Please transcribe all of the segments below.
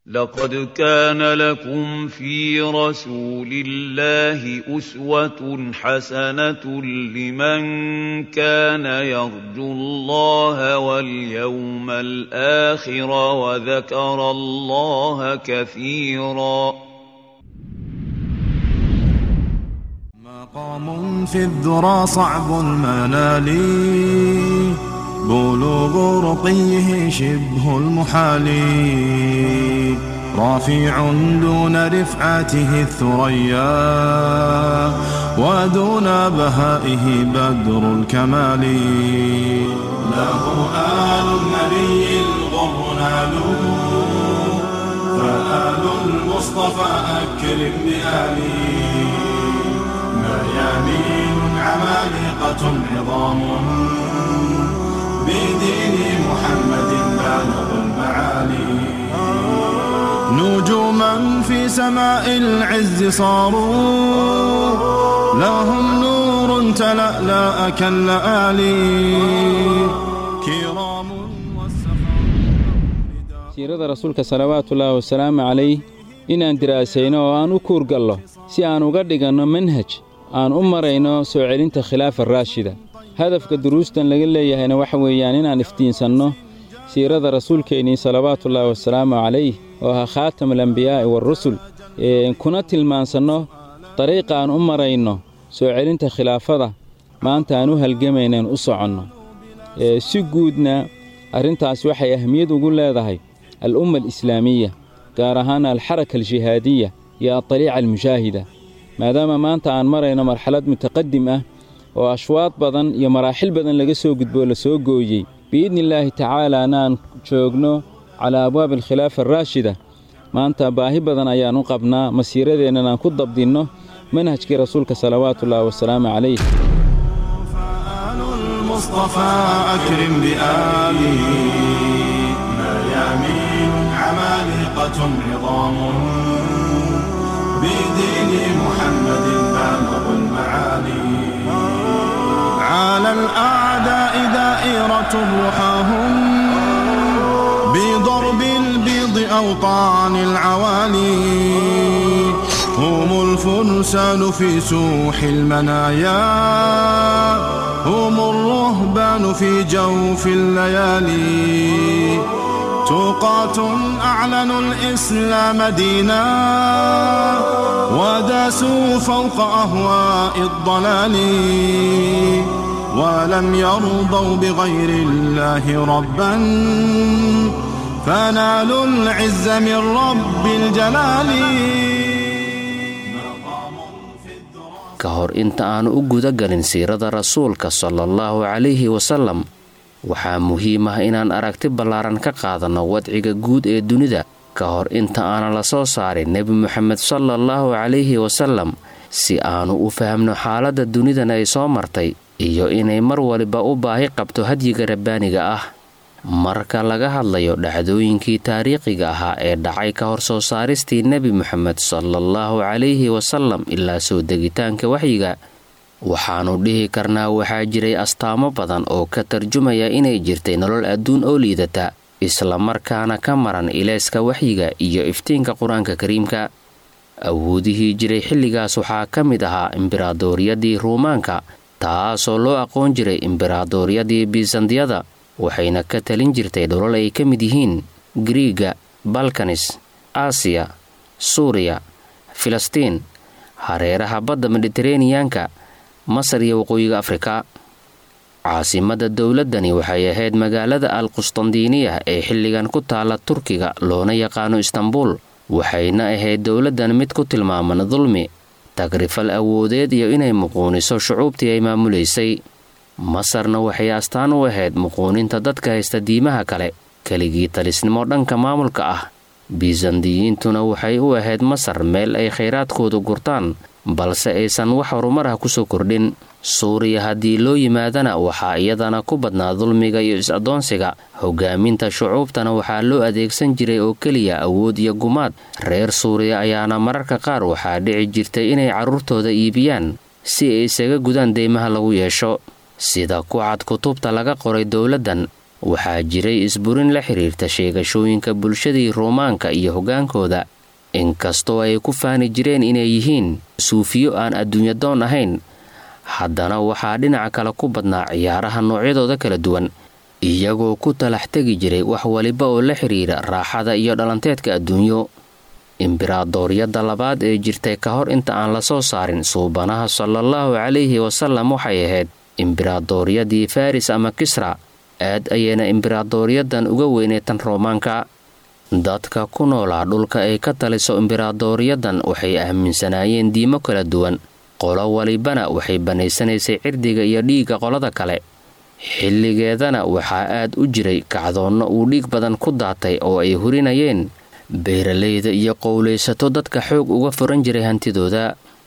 لقد كان لكم في رسول الله أسوة حسنة لمن كان يرجو الله واليوم الآخر وذكر الله كثيرا مقام في الذرى صعب المنال بلوغ رقيه شبه المحال رافع دون رفعته الثريا ودون بهائه بدر الكمال له آل النبي الغر نالوا فآل المصطفى أكرم بآله ميامين عمالقة عظام بدين محمد بالغ المعالي نجوما في سماء العز صاروا لهم نور تلألأ كاللآلي كرام siirada rasuulka salawaatullaahi wasalaamu calayh inaan diraasayno oo aan u kuurgallo si aan uga dhiganno manhaj aan u marayno soo celinta khilaafa raashida hadafka duruustan laga leeyahayna waxa weeyaan inaan iftiinsanno siirada rasuulkeennii salawaatullaahi wasalaamu calayh oo ahaa khaatamulambiyaa'i waarusul kuna tilmaansanno dariiqa aan u marayno soo celinta khilaafada maanta aan u halgamaynaan u soconno si guudna arrintaas waxay ahmiyad ugu leedahay al'umma alislaamiya gaar ahaan alxaraka aljihaadiya iyo adaliica almushaahida maadaama maanta aan marayno marxalad mutaqadim ah oo ashwaad badan iyo maraaxil badan laga soo gudboo la soo gooyey biidnillaahi tacaalaana aan joogno calaa abwaabi alkhilaafa araashida maanta baahi badan ayaan u qabnaa masiiradeennan aan ku dabdinno manhajkii rasuulka salawaatullaahi wasalaamu calayh المصطفى أكرم بآله ميامين عمالقة عظام بدين محمد بالغ المعالي على الأعداء دائرة رحاهم بضرب البيض أوطان العوالي هم الفرسان في سوح المنايا هم الرهبان في جوف الليالي توقات أعلنوا الإسلام دينا وداسوا فوق أهواء الضلال ولم يرضوا بغير الله ربا فنالوا العز من رب الجلال ka hor inta aanu u guda galin siirada rasuulka sala allahu calayhi wasallam waxaa muhiim ah inaan aragti ballaaran ka qaadanno wadciga guud ee dunida ka hor inta aanan la soo saarin nebi moxamed sala allahu calayhi wasallam si aanu u fahamno xaaladda dunidan ay soo martay iyo inay mar waliba u baahi qabto hadyiga rabbaaniga ah marka laga hadlayo dhacdooyinkii taariikhiga ahaa ee dhacay ka hor soo saaristii nebi moxamed salaallahu calayhi wasallam ilaa soo degitaanka waxyiga waxaannu dhihi karnaa waxaa jiray astaamo badan oo ka tarjumaya inay jirtay nolol adduun oo liidata islamarkaana ka maran ilayska waxyiga iyo iftiinka qur-aanka kariimka awoodihii jiray xilligaas waxaa ka mid ahaa imberaadooryadii ruumaanka taasoo loo aqoon jiray imberaadooryadii biisandiyada waxayna ka talin jirtay dholol ay ka mid yihiin griiga balkanis aasiya suuriya filistiin hareeraha badda mediteraneyanka masar iyo waqooyiga afrika caasimadda dowladdani waxay ahayd magaalada al qustandiiniya ee xilligan ku taalla turkiga loona yaqaano istanbuul waxayna ahayd dowladdan mid ku tilmaaman dulmi tagrifal awoodeed iyo inay muquuniso shucuubtii ay maamulaysay masarna waxay astaan u ahayd muquuninta dadka haysta diimaha kale keligii talisnimo dhanka maamulka ah bisandiyiintuna waxay u ahayd masar meel ay khayraadkoodu gurtaan balse aysan wax horumar ah kusoo kordhin suuriya haddii loo yimaadana waxaa iyadana ku badnaa dulmiga iyo is-addoonsiga hogaaminta shucuubtana waxaa loo adeegsan jiray oo keliya awood iyo gumaad reer suuriya ayaana mararka qaar waxaa dhici jirtay inay carruurtooda iibiyaan si ay isaga gudaan deymaha lagu yeesho sida ku cad kutubta laga qoray dowladdan waxaa jiray isburin la xidhiirta sheegashooyinka bulshadii ruumaanka iyo hoggaankooda inkastoo ay ku faani jireen inay yihiin suufiyo aan adduunyadoon ahayn haddana waxaa dhinaca kale ku badnaa ciyaaraha noocyadooda kala duwan iyagoo ku talax tegi jiray wax waliba oo la xidhiira raaxada iyo dhalanteedka adduunyo imberaadooryadda labaad ee jirtay ka hor inta aan la soo saarin suubanaha salaallahu calayhi wasallam waxay ahayd imberaadooryadii faris ama kisra aad ayayna imberaadooryaddan uga weynay tan roomaanka dadka ku noolaa dhulka ay ka taliso imberaadooryaddan waxay aaminsanaayeen diimo kala duwan qolo walibana waxay banaysanaysay cirdiga iyo dhiigga qolada kale xilligeedana waxaa aad u jiray kacdoonno uu dhiig badan ku daatay oo ay hurinayeen beeralayda iyo qowlaysato dadka xoog uga furan jiray hantidooda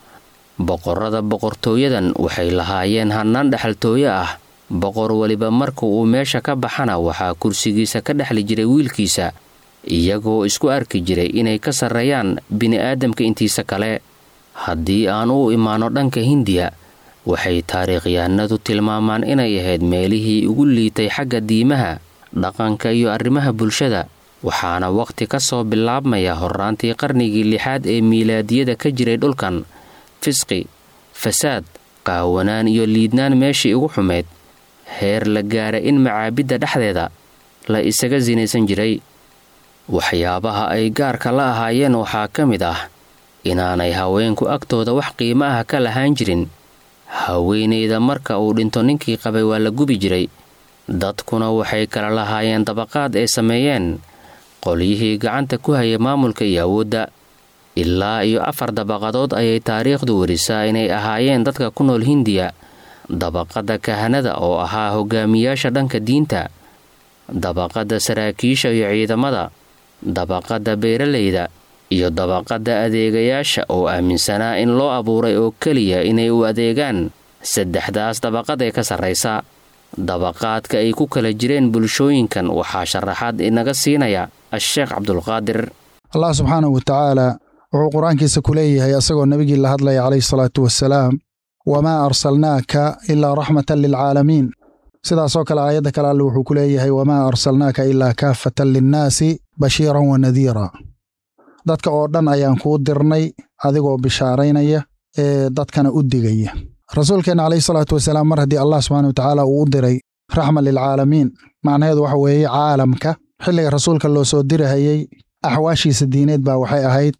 boqorrada boqortooyadan waxay lahaayeen hannaan dhexaltooyo ah boqor weliba marka uu meesha ka baxana waxaa kursigiisa ka dhexli jiray wiilkiisa iyagoo isku arki jiray inay ka sarreeyaan bini'aadamka intiisa kale haddii aan u imaanno dhanka hindiya waxay taariikhyahanadu tilmaamaan inay ahayd meelihii ugu liitay xagga diimaha dhaqanka iyo arrimaha bulshada waxaana wakhti ka soo bilaabmaya horraantii qarnigii lixaad ee miilaadiyada ka jiray dhulkan fisqi fasaad qaawanaan iyo liidnaan meeshii ugu xumayd heer la gaara in macaabidda dhexdeeda la isaga sinaysan jiray waxyaabaha ay gaarka la ahaayeen waxaa ka mid ah inaanay haweenku agtooda wax qiimo ah ka lahaan jirin haweenayda marka uu dhinto ninkii qabay waa la gubi jiray dadkuna waxay kala lahaayeen dabaqaad ay sameeyeen qolyihii gacanta ku hayay maamulka iyo awoodda ilaa iyo afar dabaqadood ayay taariikhdu werisaa inay ahaayeen dadka ku nool hindiya dabaqadda kahanada oo ahaa hogaamiyaasha dhanka diinta dabaqadda saraakiisha iyo ciidamada dabaqadda beeralayda iyo dabaqadda adeegayaasha oo aaminsanaa in loo abuuray oo keliya inay u adeegaan saddexdaas dabaqad ee ka sarraysa dabaqaadka ay ku kala jireen bulshooyinkan waxaa sharaxaad inaga siinaya a-sheekh cabdulqaadir allah subxaanahu wa tacaala wuxuu qur-aankiisa ku leeyahay asagoo nebigii la hadlaya calayhi salaatu wasalaam wamaa arsalnaaka ilaa raxmatan lilcaalamiin sidaasoo kale aayadda kale alle wuxuu ku leeyahay wamaa arsalnaaka ilaa kaafatan linnaasi bashiiran wa nadiira dadka oo dhan ayaan kuu dirnay adigoo bishaaraynaya ee dadkana u digaya rasuulkeenna calayhi salaatu wasalaam mar haddii allah subxana wa tacaala uu u diray raxma lilcaalamiin macnaheedu waxa weeye caalamka xilliga rasuulka loo soo dirahayey axwaashiisa diineed baa waxay ahayd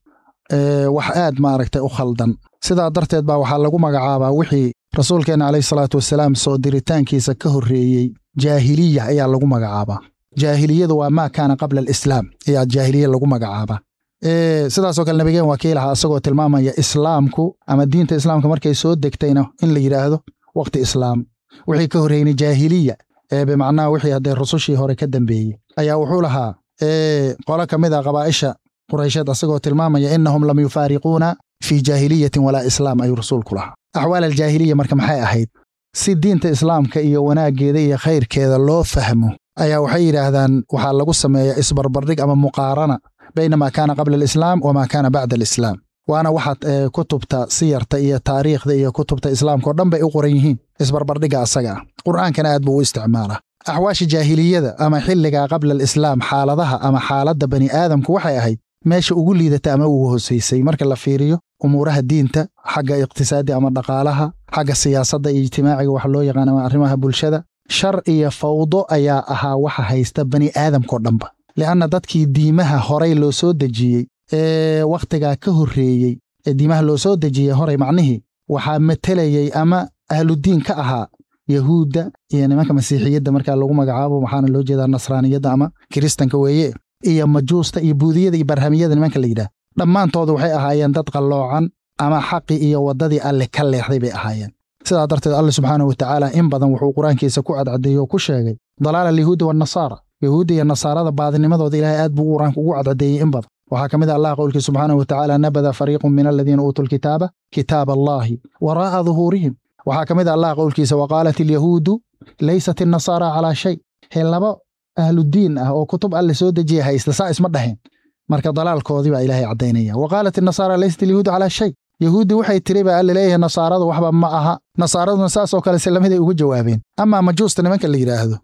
wax aad maaragtay u khaldan sidaa darteed baa waxaa lagu magacaabaa wixii rasuulkeenna calayhi salaatu wasalaam soo diritaankiisa ka horreeyey jaahiliya ayaa lagu magacaabaa jaahiliyadu waa maa kaana qabla alislaam ayaa jaahiliya lagu magacaabaa sidaasoo kale nabigeen waa kii lahaa isagoo tilmaamaya islaamku ama diinta islaamka markay soo degtayna in la yidhaahdo wakhti islaam wixii ka horreynay jaahiliya ee bimacnaha wixii haddee rusushii hore ka dambeeyey ayaa wuxuu lahaa qolo ka mid a qabaa'isha quraysheed asagoo tilmaamaya innahum lam yufaariquuna fii jaahiliyatin walaa islaam ayuu rasuulku lahaa axwaal aljaahiliya marka maxay ahayd si diinta islaamka iyo wanaaggeeda iyo khayrkeeda loo fahmo ayaa waxay yidhaahdaan waxaa lagu sameeyaa isbarbardhig ama muqaarana bayna maa kaana qabla alislaam wamaa kaana bacda alislaam waana waxaad kutubta siyarta iyo taariikhda iyo kutubta islaamka oo dhan bay u qoran yihiin isbarbardhigga asaga ah qur'aankana aad buu u isticmaalaa axwaasha jaahiliyada ama xilliga qabla alislaam xaaladaha ama xaaladda bani aadamku waxay ahayd meesha ugu liidata ama ugu hosaysay marka la fiiriyo umuuraha diinta xagga iqtisaadi ama dhaqaalaha xagga siyaasadda iyo ijtimaaciga wax loo yaqaan ama arrimaha bulshada shar iyo fawdo ayaa ahaa waxa haysta bani aadamkao dhanba li'anna dadkii diimaha horay loo soo dejiyey ee wakhtigaa ka horreeyey ee diimaha loo soo dejiyey horay macnihii waxaa matelayey ama ahludiin ka ahaa yahuudda iyo nimanka masiixiyadda markaa lagu magacaabo waxaana loo jeedaa nasraaniyadda ama kiristanka weeye iyo majuusta iyo buudiyada iyo barhamiyada nimanka la yidhaah dhammaantooda waxay ahaayeen dad qalloocan ama xaqi iyo waddadii alle ka leexday bay ahaayeen sidaa darteed alle subxaanahu wa tacaala in badan wuxuu qur-aankiisa ku cadcadeeye oo ku sheegay dalaala alyahuudi waannasaara yahuudda iyo nasaarada baadinimadooda ilaahay aad buu qur-aanka ugu cadcadeeyey in badan waxaa ka mid a allah qowlkii subxaanahu wa tacaala nabada fariiqun min aladiina uutuu lkitaaba kitaaba allaahi waraa'a duhuurihim waxaa ka mid a allah qowlkiisa wa qaalat alyahuudu laysat innasaara calaa shay he laba ahludiin ah oo kutub alle soo dejiya haysta saa isma dhaheen marka dalaalkoodii baa ilaahay caddaynaya wa qaalat innasaara laysat alyahuudu calaa shay yahuuddii waxay tiri baa alle leeyahay nasaaradu waxba ma aha nasaaraduna saasoo kale se lamiday ugu jawaabeen amaa majuusta nimanka la yidhaahdo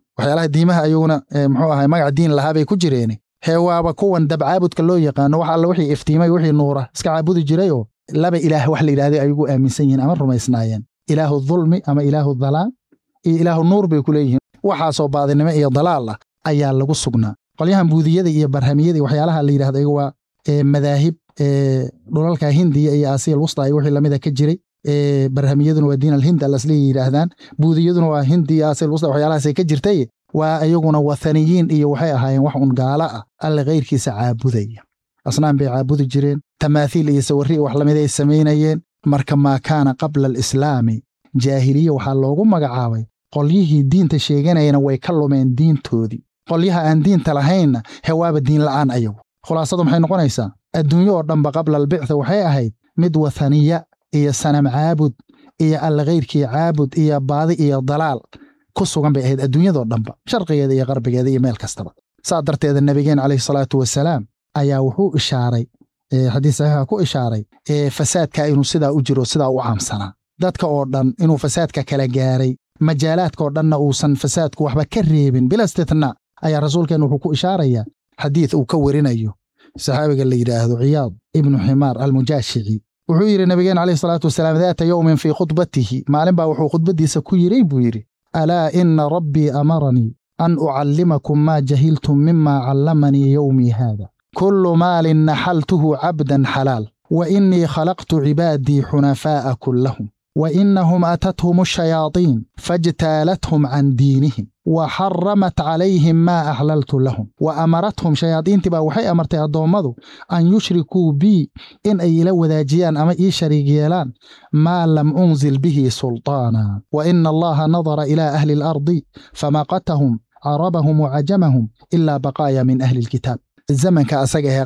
waxyaalaha diimaha ayaguna muxuu ahay magac diin lahaa bay ku jireen hee waaba kuwan dabcaabudka loo yaqaano wax alla wixii iftiimay wixii nuura iska caabudi jirayoo laba ilaah wax la yidhahday ayagu aaminsan yihiin ama rumaysnaayeen ilaahu dulmi ama ilaahu dalaal iyo ilaahu nuur bay ku leeyihiin waxaasoo baadinimo iyo dalaal ah ayaa lagu sugnaa qolyahan buudiyada iyo barhamiyada iyo waxyaalaha la yidhahdo ayagu waa madaahib dhulalka hindiya iyo aasiya alwusta iyo wixii lamida ka jiray barhamiyaduna waa diin alhind alasliya yidhaahdaan buudiyaduna waa hindi iyo aasiya alwusta waxyaalahaasay ka jirtay waa iyaguna wathaniyiin iyo waxay ahaayeen wax un gaala ah alle kayrkiisa caabudaya asnaan bay caabudi jireen tamaathiil iyo sawirri wax lamida ay samaynayeen marka maa kaana qabla alislaami jaahiliya waxaa loogu magacaabay qolyihii diinta sheeganayana way ka lumeen diintoodii qolyaha aan diinta lahaynna hewaaba diin la'aan ayagu khulaasadu maxay noqonaysaa adduunyo oo dhanba qabla albictha waxay ahayd mid wathaniya iyo sanam caabud iyo alle kayrkii caabud iyo baadi iyo dalaal ku sugan bay ahayd adduunyadoo dhanba sharqigeeda iyo qarbigeeda iyo meel kastaba saa darteeda nebigeen calayhi salaatu wasalaam ayaa wuxuu ishaaray xadiis saxiixa ku ishaaray fasaadka inuu sidaa u jiro sidaa u caamsanaa dadka oo dhan inuu fasaadka kala gaaray majaalaadka oo dhanna uusan fasaadku waxba ka reebin bila istitnaa ayaa rasuulkeen wuxuu ku ishaarayaa xadiid uu ka werinayo saxaabiga la yidhaahdo ciyaad ibnu ximaar almujaashici wuxuu yidhi nabigeen calayhi salaatu wasalaam daata yowmin fii khudbatihi maalin baa wuxuu khudbaddiisa ku yidhi buu yidhi alaa ina rabbii amaranii an ucallimakum maa jahiltum mima callamanii yowmii haada kullu maalin naxaltuhu cabdan xalaal wa innii khalaqtu cibaadii xunafaa'a kullahum wa innahum atathum ashayaaطiin faاjtaalathum can diinihim wa xaramat calayhim maa axlaltu lahum wa amarathum shayaadiintii baa waxay amartay addoommadu an yushrikuu bii in ay ila wadaajiyaan ama ii shariig yeelaan maa lam unzil bihi sulطaana wa ina allaha nadara ilaa ahli اlardi famaqatahum carabahum wacajamahum ilaa baqaaya min ahli اlkitaab zamanka asaga ahee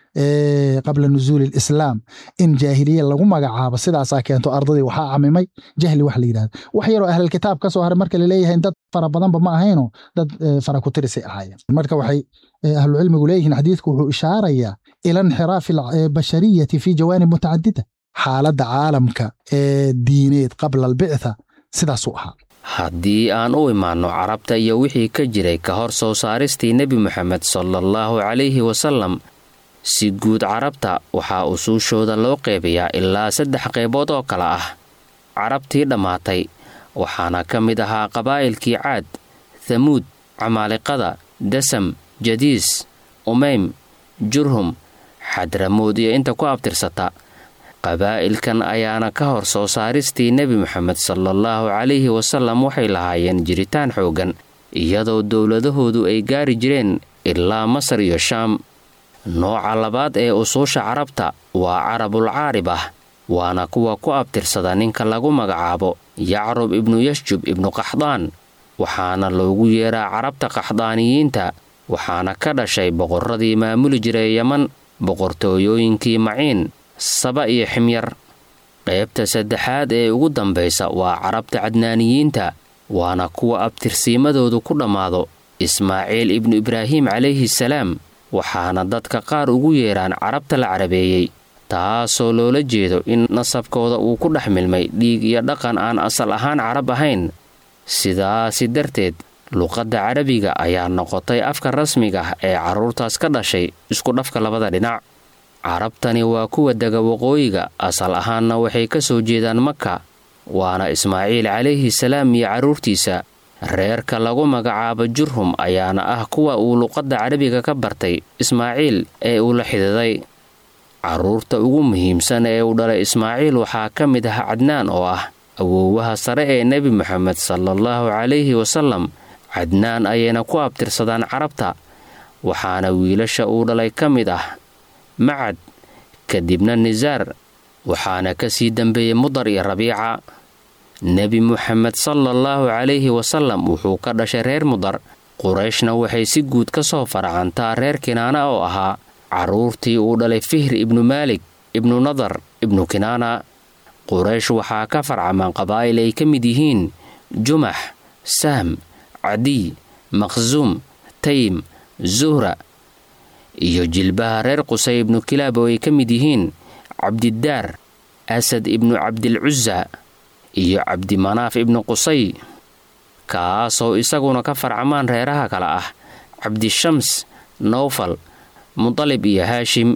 qabla nuzuuli alislaam in jaahiliya lagu magacaabo sidaasaa keento ardadii waxaa camimay jahli wax la yidhahdo wax yaroo ahlilkitaab ka soo haray marka laleeyahay dad fara badanba ma ahayno dad fara ku tirisay ahaayeen marka waxay ahlucilmigu leeyihiin xadiidku wuxuu ishaarayaa ila inxiraafi albashariyati fi jawaanib mutacadida xaaladda caalamka ee diineed qabla albictha sidaasuu ahaa haddii aan u imaanno carabta iyo wixii ka jiray ka hor soo saaristii nebi moxamed salaallahu calayhi wasallam si guud carabta waxaa usuushooda loo qeybayaa ilaa saddex qaybood oo kale ah carabtii dhammaatay waxaana ka mid ahaa qabaa'ilkii caad thamuud camaaliqada dasam jadiis umeym jurhum xadramood iyo inta ku abtirsata qabaa'ilkan ayaana ka hor soo saaristii nebi moxamed salaallahu calayhi wasallam waxay lahaayeen jiritaan xooggan iyadoo dowladahoodu ay gaari jireen ilaa masar iyo shaam nooca labaad ee usuusha carabta waa carabul caarib ah waana kuwa ku abtirsada ninka lagu magacaabo yacrub ibnu yashjub ibnu qaxdaan waxaana loogu yeeraa carabta qaxdaaniyiinta waxaana ka dhashay boqorradii maamuli jiray yeman boqortooyooyinkii maciin saba iyo ximyar qaybta saddexaad ee ugu dambaysa waa carabta cadnaaniyiinta waana kuwa abtirsiimadoodu ku dhammaado ismaaciil ibnu ibraahim calayhi salaam waxaana dadka qaar ugu yeeraan carabta la carabeeyey taasoo loola jeedo in nasabkooda uu ku dhex milmay dhiig iyo dhaqan aan asal ahaan carab ahayn sidaasi darteed luqadda carabiga ayaa noqotay afka rasmiga ah ee carruurtaas ka dhashay isku dhafka labada dhinac carabtani waa kuwa dega waqooyiga asal ahaanna waxay ka soo jeedaan maka waana ismaaciil calayhi salaam iyo carruurtiisa reerka lagu magacaabo jurhum ayaana ah kuwa uu luqadda carabiga ka bartay ismaaciil ee uu la xididay carruurta ugu muhiimsan ee uu dhalay ismaaciil waxaa ka mid ah cadnaan oo ah awoowaha sare ee nebi moxamed salaallahu calayhi wasallam cadnaan ayayna ku abtirsadaan carabta waxaana wiilasha uu dhalay ka mid ah macad kadibna nisaar waxaana ka sii dambeeyey mudar iyo rabiica nebi muxamed salaallahu calayhi wasallam wuxuu ka dhashay reer mudar qurayshna waxay si guud ka soo faracantaa reer kinaana oo ahaa carruurtii uu dhalay fihr ibnu maalik ibnu nadar ibnu kinaana quraysh waxaa ka farcamaan qabaa'il ay ka mid yihiin jumax sahm cadiy maqsuum taym zuhra iyo jilbaha reer qusay ibnu kilaab oo ay ka mid yihiin cabdidaar asad ibnu cabdilcusa iyo cabdimanaaf ibnu qusay kaasoo isaguna ka farcamaan reeraha kale ah cabdishams nowfal mudalib iyo haashim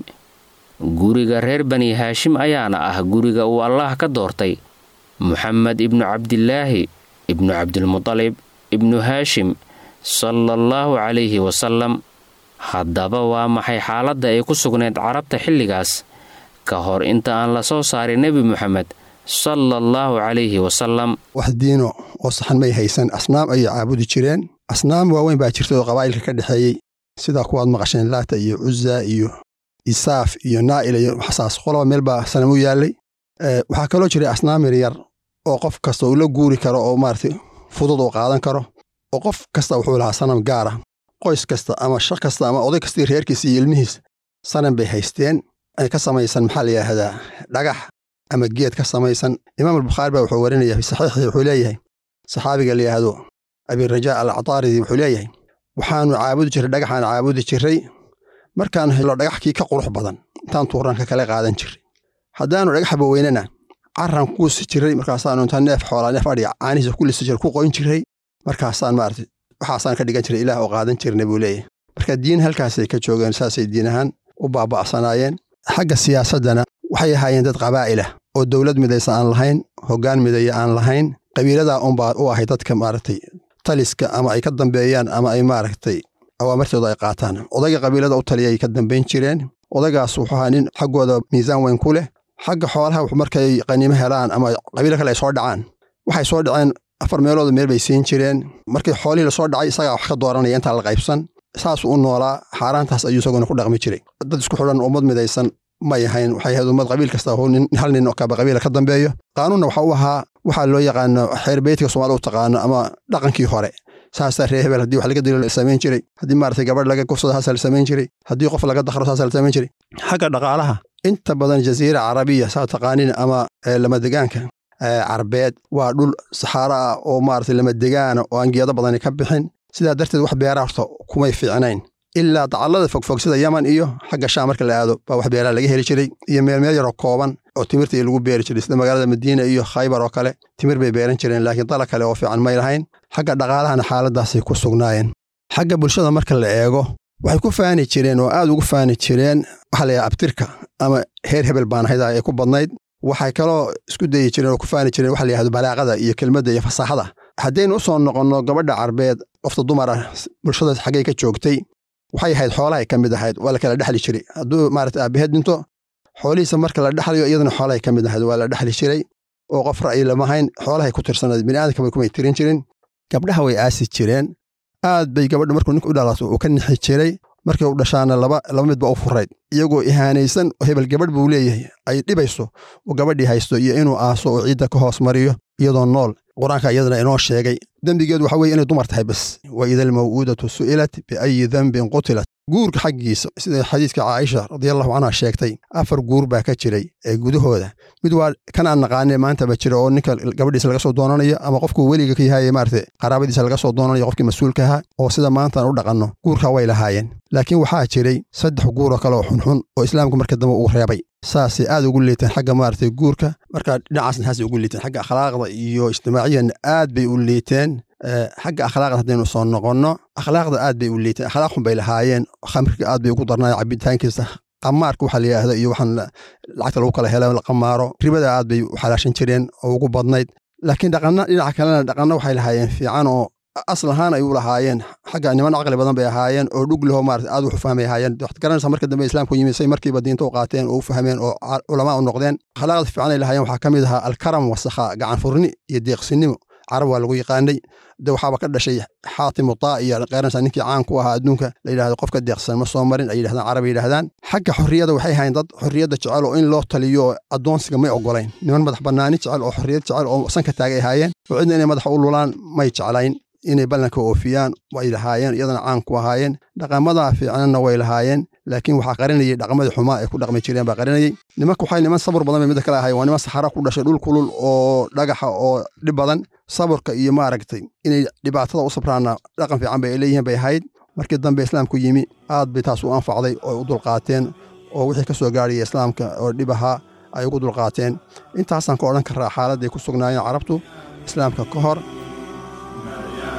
guriga reer bani haashim ayaana ah guriga uu allaah ka doortay muxamed ibnu cabdilaahi ibnu cabdilmudalib ibnu haashim sala allahu calayhi wasalam haddaba waa maxay xaaladda ay ku sugnayd carabta xilligaas ka hor inta aan la soo saarin nebi moxamed sala allahu calayhi wasalam wax diino oo saxan may haysan asnaam ayay caabudi jireen asnaam waaweyn baa jirta oo qabaa'ilka ka dhexeeyey sidaa kuwaad maqasheen laata iyo cuza iyo isaaf iyo naa'ila iyo waxsaas qoloba meel baa sanam u yaallay waxaa kaloo jiray asnaam yaryar oo qof kasta uu la guuri karo oo maaragtay fudud uu qaadan karo oo qof kasta wuxuu lahaa sanam gaara qoys kasta ama shaq kasta ama oday kastii reerkiisa iyo ilmihiis sanam bay haysteen ay ka samaysan maxaa la yidhaahdaa dhagax ama geed ka samaysan imaam albukhaari baa wuxuu warinaya fi saxiixii wuxuu leeyahay saxaabiga la yidhaahdo abirajaa al actaaridi wuxuu leeyahay waxaanu caabudi jirray dhagaxaan caabudi jirray markaan helo dhagaxkii ka qurux badan intaan tuuranka kale qaadan jirray haddaanu dhagaxba weynana carran kuusi jirray markaasaanu intaan neef xoolaa neef adhiga caanihiisa ku lisi jiray ku qoyn jirray markaasaan maarata waxaasaan ka dhigan jiray ilaah oo qaadan jirna buu leeyahay marka diin halkaasay ka joogeen saasay diin ahaan u baaba'sanaayeen xagga siyaasaddana waxay ahaayeen dad qabaa'ilah oo dowlad midaysa aan lahayn hoggaan midaya aan lahayn qabiiladaa unbaa u ahay dadka maaragtay taliska ama ay ka dambeeyaan ama ay maaragtay awaamartooda ay qaataan odayga qabiilada u taliyay ka dambayn jireen odaygaas wuxuu ahaa nin xaggooda miisaan weyn ku leh xagga xoolaha markay qaniimo helaan ama qabiilo kale ay soo dhacaan waxay soo dhaceen afar meelooda meel bay siin jireen markii xoolihii lasoo dhacay isagaa wax ka dooranaya intaa la qaybsan saasuu u noolaa xaaraantaas ayuu isaguna ku dhaqmi jiray dad isku xidhan ummad midaysan may ahayn waxay ahayd ummad qabiil kasta hal nin oo kaba qabiila ka dambeeyo qaanuunna waxa u ahaa waxaa loo yaqaano xeer beytka soomaalida u taqaano ama dhaqankii hore saasaa ree hebel haddii wax laga dilo la samayn jiray haddii maaragtay gabadh laga kufsado haasaa la samayn jiray haddii qof laga dakhro saasaa la samayn jiray xagga dhaqaalaha inta badan jaziira carabiya saa taqaanin ama lamadegaanka carbeed waa dhul saxaaro ah oo maaragtay lamadegaana oo aan geedo badani ka bixin sidaa darteed wax beeraa horta kumay fiicnayn ilaa dacallada fogfog sida yaman iyo xagga shaam marka la aado baa wax beeraa laga heli jiray iyo meelmeel yaroo kooban oo timirtii lagu beeri jiray sida magaalada madiina iyo khaybar oo kale timir bay beeran jireen laakiin dala kale oo fiican may lahayn xagga dhaqaalahana xaaladaasay ku sugnaayeen xagga bulshada marka la eego waxay ku faani jireen oo aad ugu faani jireen waxa la yidhaha abtirka ama heer hebel baan ahayd ay ku badnayd waxay kaloo isku dayi jireen oo ku faani jireen waxa la yihahdo balaaqada iyo kelmadda iyo fasaaxada haddaynu u soo noqonno gabadha carbeed qofta dumara bulshada xaggay ka joogtay waxay ahayd xoolahay ka mid ahayd waa la kala dhexli jiray hadduu maarata aabaheed dhinto xoolihiisa marka la dhexlayo iyadana xoolahay ka mid ahayd waa la dhexli jiray oo qof ra'yi lama hayn xoolahay ku tirsanayd bini'aadamka bay kumay tirin jirin gabdhaha way aasi jireen aad bay gabadha markuu ninka u dhalato uu ka nixi jiray markay u dhashaana laba laba midba u furayd iyagoo ihaanaysan oo hebel gabadh buu leeyahay ay dhibayso uu gabadhii haysto iyo inuu aaso oo ciidda ka hoos mariyo iyadoo nool qur-aanka iyadana inoo sheegay dembigeedu waxa weye inay dumar tahay bes wa ida almaw'uudatu su'ilat biayi dembin qutilat guurka xaggiisa sida xadiiska caaisha radiallahu canha sheegtay afar guur baa ka jiray ee gudahooda mid waa kan aan naqaanee maantaba jira oo ninka gabadhiisa laga soo doonanayo ama qofkuu weliga ka yahay maarata qaraabadiisa laga soo doonanayo qofkii mas-uulka ahaa oo sida maantaan u dhaqanno guurkaa way lahaayeen laakiin waxaa jiray saddex guuroo kale oo xunxun oo islaamku marka dambe uu reebay saasay aad ugu liiteen xagga maaragtay guurka marka dhinacaasna saasay ugu liiteen xagga akhlaaqda iyo ijtimaaciyanna aad bay u liiteen xagga akhlaaqda haddaynu soo noqonno akhlaaqda aad bay u liiteen akhlaaq xun bay lahaayeen khamriga aad bay ugu darnaayeen cabitaankiisa qamaarka waxa la yidhaahdo iyo waxaan lacagta lagu kala helo la qamaaro ribada aad bay u xalaashan jireen oo ugu badnayd laakiin dhaqanna dhinaca kalena dhaqanna waxay lahaayeen fiican oo asal ahaan ay u lahaayeen xagga niman caqli badan bay ahaayeen oo dhug leho maarata aad wax u fahmay ahaayeen waxaad garanaysaa marka dambe islaamku yimid say markiiba diinta u qaateen oo u fahmeen oo culamaa u noqdeen akhlaaqda fiican ay lahaayeen waxaa ka mid ahaa alkaram wasakha gacan furni iyo deeqsinimo carab waa lagu yaqaanay de waxaaba ka dhashay xaatimu taa iyo qeeranaysaa ninkii caan ku ahaa adduunka la yidhahdo qofka deeqsan ma soo marin ay yidhahdaan carab yidhahdaan xagga xorriyadda waxay ahayn dad xorriyadda jecel oo in loo taliyo oo addoonsiga may ogolayn niman madax bannaani jecel oo xorriyad jecel oo sanka taagay ahaayeen oo cidna inay madaxa u lulaan may jeclayn inay ballanka oofiyaan way lahaayeen iyadana caan ku ahaayeen dhaqamadaa fiicnanna way lahaayeen laakiin waxaa qarinayay dhaqamadii xumaa ay ku dhaqmi jireen baa qarinayay nimanka waxay niman sabur badan bay midda kale ahayen waa niman saxara ku dhashay dhul kulul oo dhagaxa oo dhib badan saburka iyo maaragtay inay dhibaatada u sabraana dhaqan fiican bay leeyihiin bay ahayd markii dambe islaamku yimi aad bay taas u anfacday oo u dulqaateen oo wixii ka soo gaaraya islaamka oo dhib ahaa ay ugu dulqaateen intaasaan ka odhan karaa xaaladday ku sugnaayeen carabtu islaamka ka hor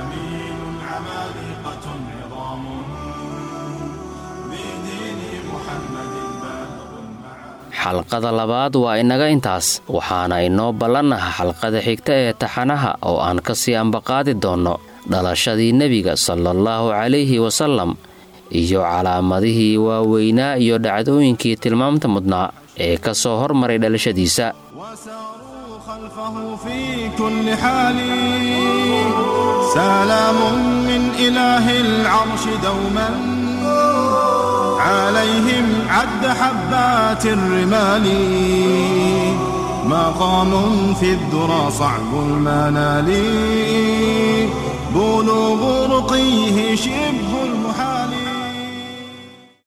xalqada labaad waa inaga intaas waxaana inoo ballannaha xalqada xigta ee taxanaha oo aan ka sii ambaqaadi doonno dhalashadii nebiga salaallahu calayhi wasallam iyo calaamadihii waaweynaa iyo dhacdooyinkii tilmaamta mudnaa ee ka soo hormaray dhalashadiisa وساروا خلفه في كل حال سلام من إله العرش دوما عليهم عد حبات الرمال مقام في الذرى صعب المنال بلوغ رقيه شبه المنال